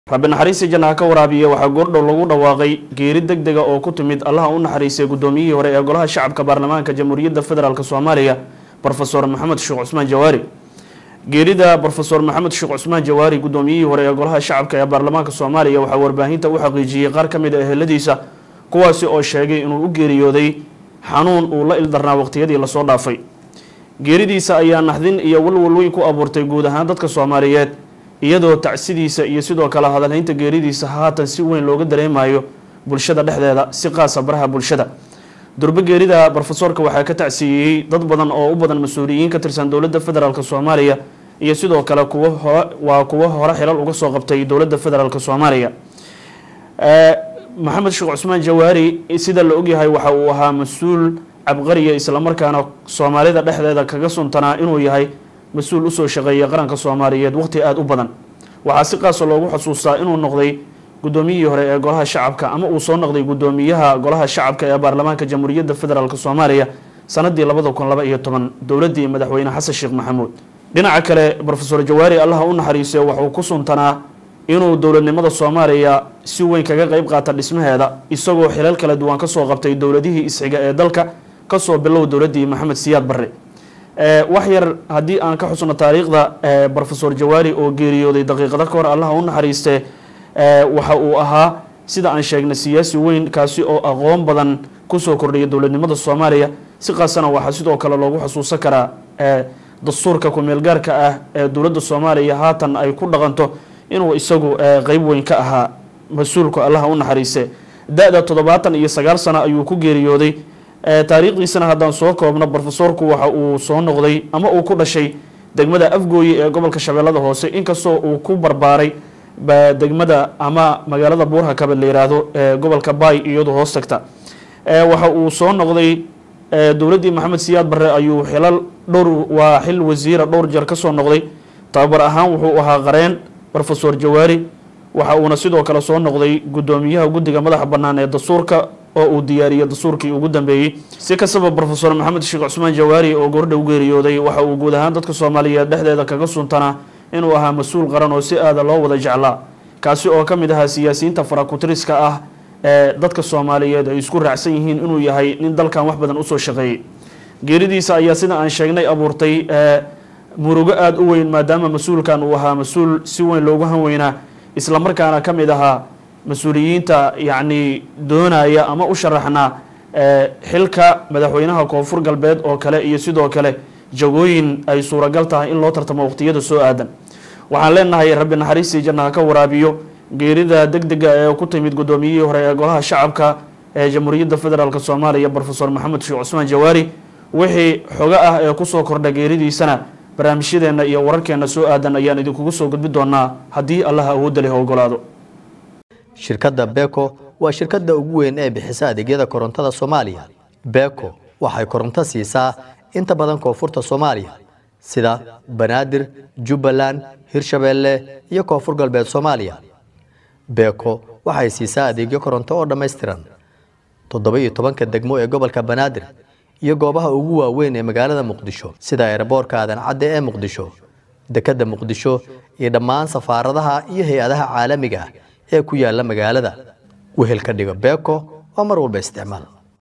rabbi naxariistii jannaha ka waraabiya waxaa goordhow lagu dhawaaqay geeri deg dega oo ku timid allaha u naxariistay guddoomiyihii hore ee golaha shacabka baarlamaanka jamhuuriyadda federaalk soomaaliya brofesor maxamed sheekh cusmaan jawaari geerida brofesor maxamed sheekh cusmaan jawaari guddoomiyihii hore ee golaha shacabka ee baarlamaanka soomaaliya waxaa warbaahinta u xaqiijiyey qaar ka mid a eheladiisa kuwaasi oo sheegay inuu u geeriyooday xanuun uu la ildarnaa waqtiyadii lasoo dhaafay geeridiisa ayaa naxdin iyo walwal weyn ku abuurtay guud ahaan dadka soomaaliyeed iyadoo tacsidiisa iyo sidoo kale hadalhaynta geeridiisa haatan si weyn looga dareemayo bulshada dhexdeeda si qaasa baraha bulshada durbo geerida brofesorka waxaa ka tacsiiyey dad badan oo u badan mas-uuliyiin ka tirsan dowladda federaalk soomaaliya iyo sidoo kale kuwo hore waa kuwo hore xilal uga soo qabtay dowladda federaalk soomaaliya maxamed sheekh cusmaan jawaari sida la ogyahay waxa uu ahaa mas-uul cabqariya islamarkaana soomaalida dhexdeeda kaga suntanaa inuu yahay mas-uul usoo shaqeeya qaranka soomaaliyeed waqti aada u badan waxaa si qaasa loogu xusuustaa inuu noqday guddoomiyihii hore ee golaha shacabka ama uu soo noqday guddoomiyaha golaha shacabka ee baarlamaanka jamhuuriyadda federaalk soomaaliya sanadii labada kun laba iyo toban dowladdii madaxweyne xasan sheekh maxamuud dhinaca kale brofesor jawaari allaha u naxariisay waxuu ku suntanaa inuu dowladnimada soomaaliya si weyn kaga qeyb qaata dhismaheeda isagoo xilal kala duwan kasoo qabtay dowladihii isxiga ee dalka kasoo bilow dowladdii maxamed siyaad barre wax yar haddii aan ka xusno taariikhda brofesor jawaari oo geeriyooday daqiiqado ka hor allaha u naxariistee waxa uu ahaa sida aan sheegnay siyaasi weyn kaasi oo aqoon badan kusoo kordhaya dowladnimada soomaaliya si qaasana waxaa sidoo kale loogu xusuusan karaa dastuurka ku-meelgaarka ah ee dowladda soomaaliya haatan ay ku dhaqanto inuu isagu qeyb weyn ka ahaa mas-uulka allaha u naxariiste da-da toddobaatan iyo sagaal sano ayuu ku geeriyooday taariikhdiisana haddaan soo koobno brofesorku waxa uu soo noqday ama uu ku dhashay degmada afgooye ee gobolka shabeellada hoose inkastoo uu ku barbaaray degmada ama magaalada buurhakaba la yiraahdo ee gobolka baay iyadu hoos tagta waxa uu soo noqday dowladdii maxamed siyaad barre ayuu xilal dhowr waa xil wasiira dhowr jeer kasoo noqday tababar ahaan wuxuu ahaa qareen brofesor jawaari waxa uuna sidoo kale soo noqday guddoomiyaha guddiga madaxa bannaan ee dastuurka oo uu diyaariyey dastuurkii ugu dambeeyey si kastaba brofesor maxamed sheekh cusmaan jawaari oo goordha u geeriyooday waxa uu guud ahaan dadka soomaaliyeed dhexdeeda kaga suntanaa inuu ahaa mas-uul qaran oo si aada loo wada jeclaa kaasi oo ka mid ahaa siyaasiyiinta farakutiriska ah ee dadka soomaaliyeed ay isku raacsan yihiin inuu yahay nin dalkan wax badan usoo shaqeeyey geeridiisa ayaa sida aan sheegnay abuurtay murugo aada u weyn maadaama mas-uulkan uu ahaa mas-uul si weyn loogu hanweynaa islamarkaana ka mid ahaa mas-uuliyiinta yacni doonaya ama u sharaxnaa xilka madaxweynaha koonfur galbeed oo kale iyo sidoo kale jagooyin ay suuragal tahay in loo tartamo waqtiyada soo aadan waxaan leenahay rabbi naxariistii jannaha ka waraabiyo geerida deg dega ee ku timid guddoomiyihii hore ee golaha shacabka ee jamhuuriyadda federaalk soomaaliya brofesor maxamed sheekh cusmaan jawaari wixii xogo ah ee kusoo kordha geeridiisana barnaamijyadeenna iyo wararkeenna soo aadan ayaan idinkugu soo gudbi doonaa haddii allaha awoodda leh ogolaado shirkadda beko waa shirkadda ugu weyn ee bixisa adeegyada korontada soomaaliya beko waxay koronto siisaa inta badan koonfurta soomaaliya sida banaadir jubbaland hirshabeelle iyo koonfur galbeed soomaaliya beko waxay siisaa adeegyo koronto oo dhammaystiran toddoba iyo tobanka degmo ee gobolka banaadir iyo goobaha ugu waaweyn ee magaalada muqdisho sida eeraboorka aadan cadde ee muqdisho dekedda muqdisho iyo dhammaan safaaradaha iyo hay-adaha caalamiga ah ee ku yaala magaalada wehel ka dhigo beko oo mar walba isticmaal